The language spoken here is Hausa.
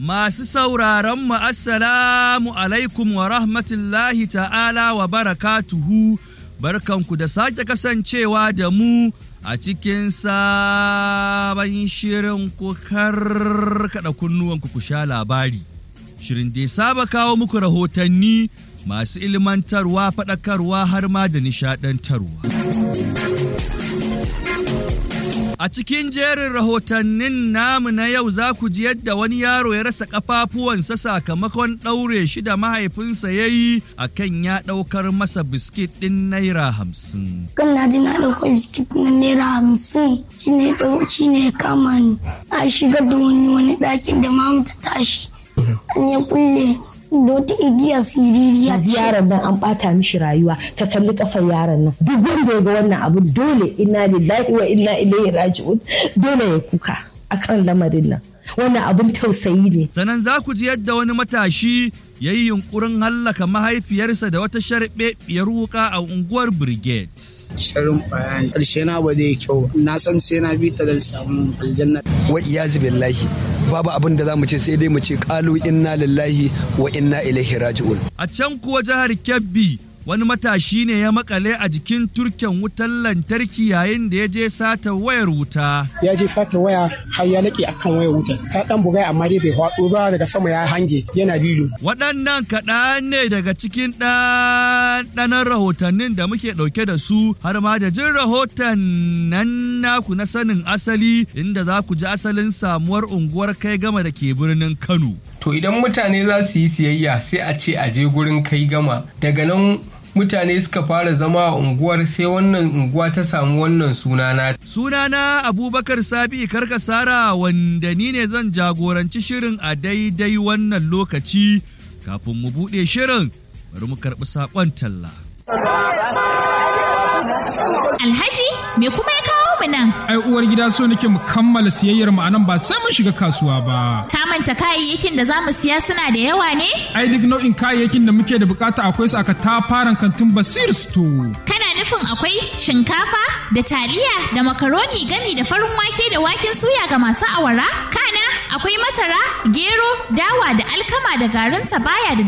Masu sauraron mu assalamu alaikum wa rahmatullahi ta'ala wa barakatuhu barkanku da sake kasancewa da mu a cikin sabon shirin ku karkada kunnuwanku ku sha labari. Shirin da ya saba kawo muku rahotanni masu ilmantarwa faɗakarwa har ma da nishaɗantarwa. A cikin jerin rahotannin namu na yau za ku ji yadda wani yaro ya rasa ƙafafuwansa sakamakon ɗaure shi da mahaifinsa ya yi a kan ya ɗaukar masa biskit ɗin naira hamsin. kan na ji na ɗauko biskit na naira hamsin shi ne shi ne ya kama ni a shigar da wani wani ɗakin da mamu ta tashi an ya kulle da wata igiya siririya yanzu yaron nan an bata mishi rayuwa ta kalli kafar yaron nan duk wanda ya ga wannan abun dole inna lillahi wa inna ilaihi raji'un dole ya kuka akan lamarin nan wannan abun tausayi ne Sannan za ku ji yadda wani matashi ya yi yunkurin hallaka mahaifiyarsa da wata sharɓeɓɓiyar wuka a unguwar Brigade. sharin bayani ƙarshe na ba zai kyau ba. na san sai na bi ta da samun aljanna wa iyazu billahi babu abin da za mu ce sai dai mu ce kalu inna lillahi wa inna ilaihi raji'un A can kuwa jihar Kebbi wani matashi ne ya makale a jikin turken wutar lantarki yayin da ya je sata wayar wuta. ya je fata waya har ya laƙe akan wayar wutar ta dan bugai amma dai bai faɗo ba daga sama ya hange yana lilo Waɗannan kaɗan ne daga cikin ɗanɗanon rahotannin da muke ɗauke da su har ma da jin rahoton nan naku na sanin asali inda za ku ji asalin samuwar unguwar kai gama da ke birnin Kano. To idan mutane za su yi siyayya sai a ce a je gurin kai gama daga nan mutane suka fara zama a unguwar sai wannan unguwa ta samu wannan sunana. Sunana Abubakar Sabi Karkasara wanda ni ne zan jagoranci shirin a daidai wannan lokaci kafin mu buɗe shirin bari mu karɓi saƙon talla. Alhaji, me kuma ya kawo mu nan? ai uwar gida so nake mu kammala siyayyar mu anan ba sai mun shiga kasuwa ba Ka manta kayayyakin da za mu siya suna da yawa ne? ai duk nau'in kayayyakin da muke da bukata akwai su aka tafaran kantin basir store Kana nufin akwai shinkafa da taliya da makaroni gami da farin wake da waken suya ga masu awara? Kana akwai masara, gero, dawa da alkama da garin baya da